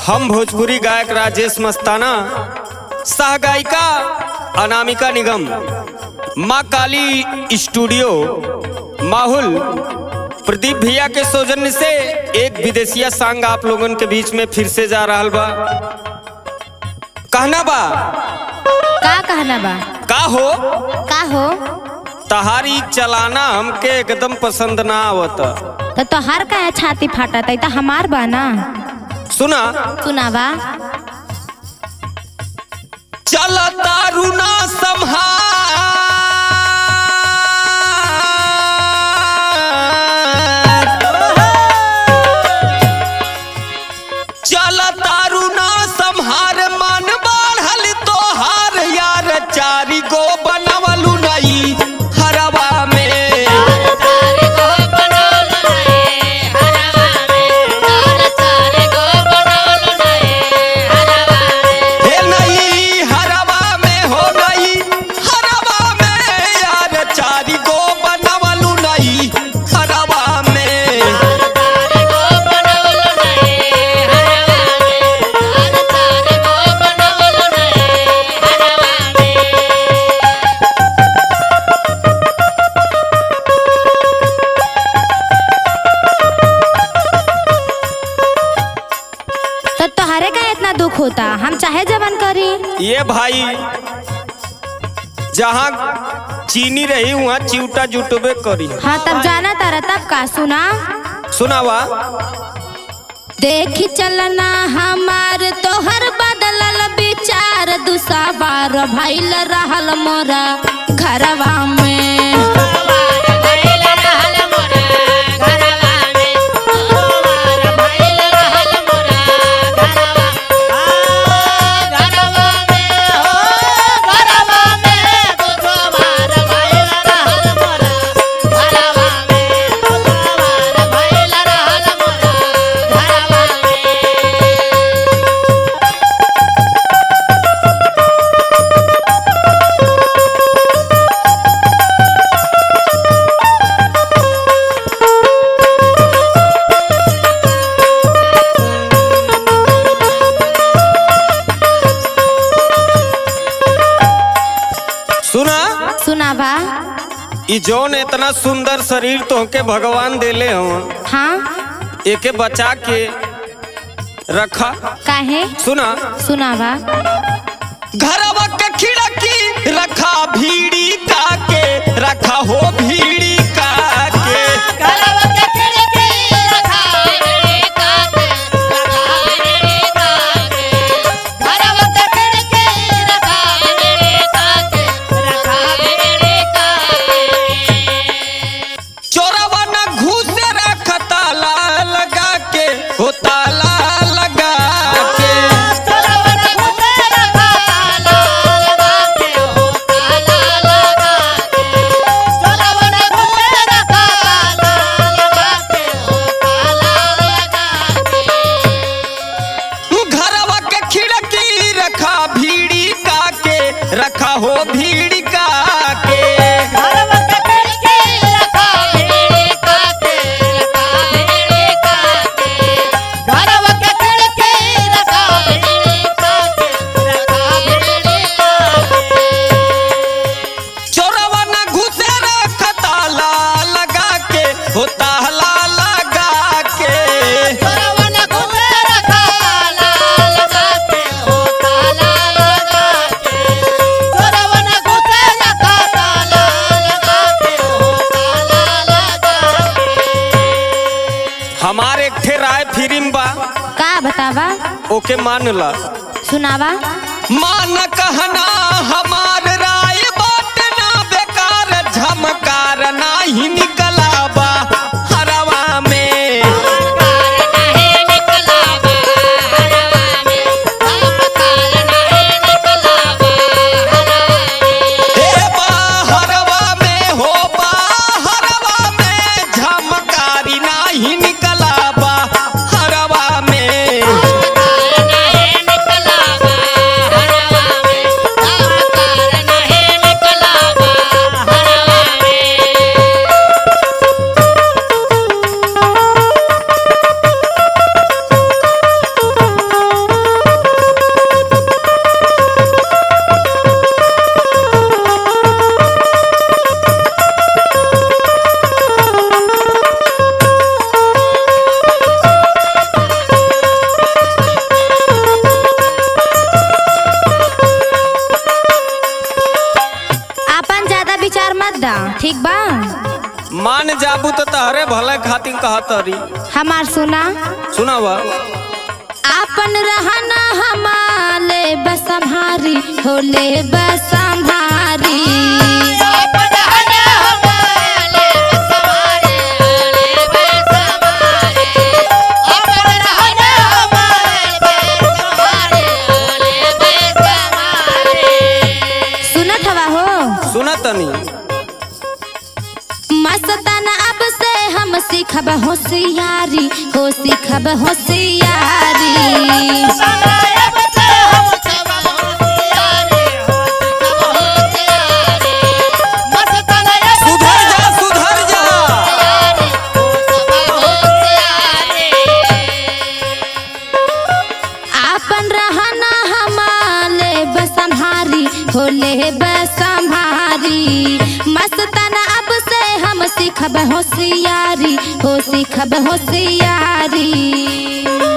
हम भोजपुरी गायक राजेश मस्ताना सह गायिका अनामिका निगम माँ काली स्टूडियो माहुल प्रदीप भैया के सौजन्य से एक विदेशिया सांग आप लोगन के बीच में फिर से जा रहा बा कहना बा का कहना बा का हो का हो तहारी चलाना हमके एकदम पसंद ना आवत तो तोहार का छाती फाटा तई तो हमार बा ना सुना सुनावा चल तारू ना संहार चल तारू ना संहार मन बढ़ल तोहार यार चारी गो बनवलू नई हरवा में हे नई हरवा में हो नई हरवा में यार चारी गो बनवलू नई हरवा में तो तोहरे का इतना दुख होता हम चाहे जवन करी ये भाई जहाँ चीनी रही वहाँ चिवटा जुटबे करी हाँ तब जाना तारा तब का सुना सुनावा देखी चलना हमार तोहर बदलल विचार दुसावार भइल रहल मोरा घरवा में सुना सुनावा ई जौन इतना सुंदर शरीर तोहके भगवान देले हो हाँ एके बचा के रखा काहे सुना सुनावा घरवा के खिड़की रखा भीड़ी का के रखा हो भीड़ी का के चोरवा न घुसे रख ताला लगा के हो ताला लगा के घरवा के खिड़की रखा भीड़ी का के रखा हो भीड़ी का के चोरवा न घुसे रख ताला लगा के हो ताला लगा के हमारे एक ठे राय फिरिम बा का बतावा ओके मान ला सुनावा मान कहना हमार राय बात ना बेकार झमकार नाही निकला बा हरवा में हे बा हरवा में हो बा हरवा में झमकारी नाही निकला बा हरवा में Thank you. ठीक बा मान जाबू तो तहरे भले खातिर कहत रही हमार सुना सुनावा आपन रहना हमारे बसम्हारी होले बसम्हारी सुनत हवा हो सुना तनी मस्ताना अब से हम सीखब होशियारी हो सीखब होशियारी सुधर जा सुधर जा आपन रहना हमारे बसम्हारी होले बसम्हारी मस्ताना अब से हम सीखब होशियारी हो सीखब होशियारी